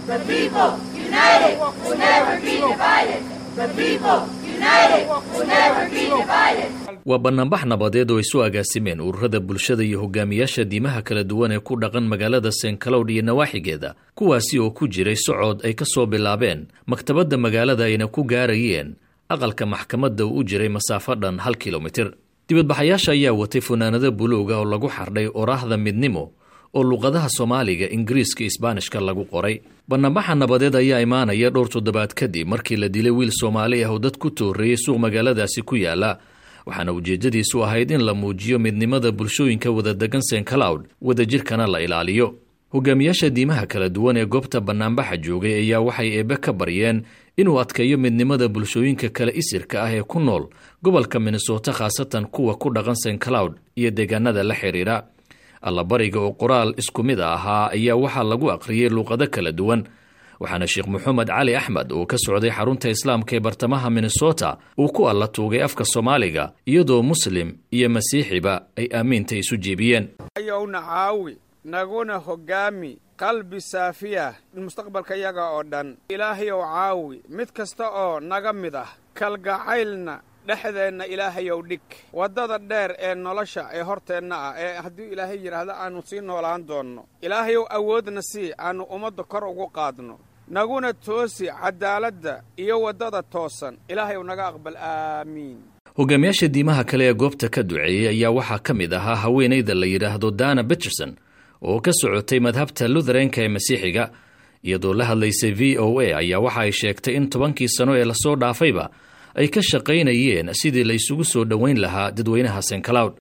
waa banaanbax nabadeed oo ay soo agaasimeen ururada bulshada iyo hogaamiyaasha diimaha kala duwan ee ku dhaqan magaalada st cloud iyo nawaaxigeeda kuwaasi oo ku jiray socod ay ka soo bilaabeen maktabadda magaalada ayna ku gaarayeen aqalka maxkamadda uu u jiray masaafo dhan hal kilomitir dibadbaxayaasha ayaa watay funaanado buluuga oo lagu xardhay oraahda midnimo oo luqadaha soomaaliga ingiriiska isbaanishka lagu qoray banaanbaxa nabadeed ayaa imaanaya dhowr toddobaad kadib markii la dilay wiil soomaali ah oo dad ku tooreeyey suuq magaaladaasi ku yaala waxaana ujeeddadiisu ahayd in la muujiyo midnimada bulshooyinka wadadegan st cloud wadajirkana la ilaaliyo hogaamiyaasha diimaha kala duwan ee goobta banaanbaxa joogay ayaa waxay eebbe ka baryeen inuu adkeeyo midnimada bulshooyinka kale isirka ah ee ku nool gobolka minnesota khaasatan kuwa ku dhaqan st cloud iyo deegaanada la xidhiidha allabariga oo qoraal isku mid a ahaa ayaa waxaa lagu aqriyey luuqado kala duwan waxaana sheekh moxamed cali axmed oo ka socday xarunta islaamka ee bartamaha minnesota uu ku alla tuugay afka soomaaliga iyadoo muslim iyo masiixiba ay aamiinta isu jiibiyeen ayowna caawi naguna hoggaami qalbi saafiya mustaqbalka yaga oo dhan ilaahayow caawi mid kasta oo naga mid ah kalgacaylna dhexdeenna ilaahayow dhig waddada dheer ee nolosha ee horteenna ah ee hadduu ilaahay yidhaahdo aannu sii noolaan doonno ilaahayow awoodna sii aannu ummadda kor ugu qaadno naguna toosi caddaaladda iyo waddada toosan ilaahayow naga aqbal aamiin hogaamiyaasha diimaha kale ee goobta ka duceeyey ayaa waxaa ka mid ahaa haweenayda la yidhaahdo dana beterson oo ka socotay madhabta lutheranka ee masiixiga iyadoo la hadlaysay v o a ayaa waxa ay sheegtay in tobankii sano ee lasoo dhaafayba ay ka shaqaynayeen sidii la isugu soo dhoweyn lahaa dadweynaha st cloud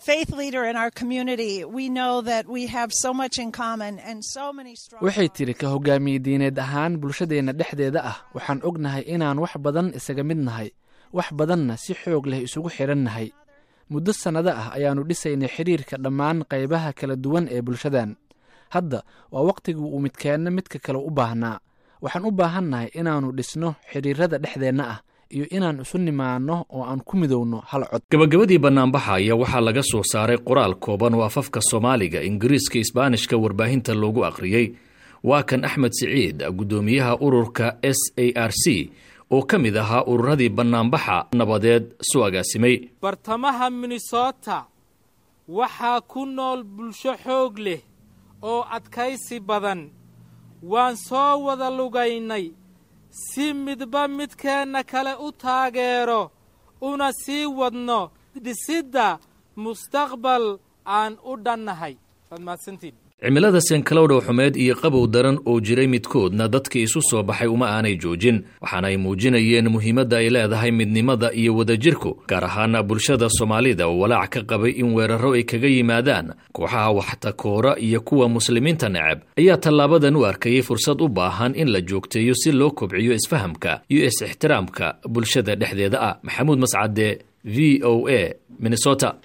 waxay tidhi ka hogaamiye diineed ahaan bulshadeenna dhexdeeda ah waxaan ognahay inaan wax badan isaga mid nahay wax badanna si xoog leh isugu xidhan nahay muddo sannado ah ayaannu dhisaynay xidhiirka dhammaan qaybaha kala duwan ee bulshadan hadda waa wakhtigii uu midkeenna midka kale u baahnaa waxaan u baahannahay inaannu dhisno xidhiirrada dhexdeenna ah iyo inaan isu nimaanno oo aan ku midowno hal cod gabagabadii banaanbaxa ayaa waxaa laga soo saaray qoraal kooban oo afafka soomaaliga ingiriiska isbaanishka warbaahinta loogu akhriyey waa kan axmed siciid guddoomiyaha ururka s a r c oo ka mid ahaa ururadii banaanbaxa nabadeed soo agaasimay bartamaha minnesota waxaa ku nool bulsho xoog leh oo adkaysi badan waan soo wada lugaynay si midba midkeenna kale u taageero una sii wadno dhisidda mustaqbal aan u dhannahay waad mahadsantiin cimilada st cloud oo xumeed iyo qabow daran oo jiray midkoodna dadkii isu soo baxay uma aanay joojin waxaana ay muujinayeen muhiimadda ay leedahay midnimada iyo wadajirku gaar ahaana bulshada soomaalida oo walaac ka qabay in weerarro ay kaga yimaadaan kooxaha waxtakoora iyo kuwa muslimiinta neceb ayaa tallaabadan u arkayay fursad u baahan in la joogteeyo si loo kobciyo isfahamka iyo is-ixtiraamka bulshada dhexdeeda ah maxamuud mascade v o a minnesota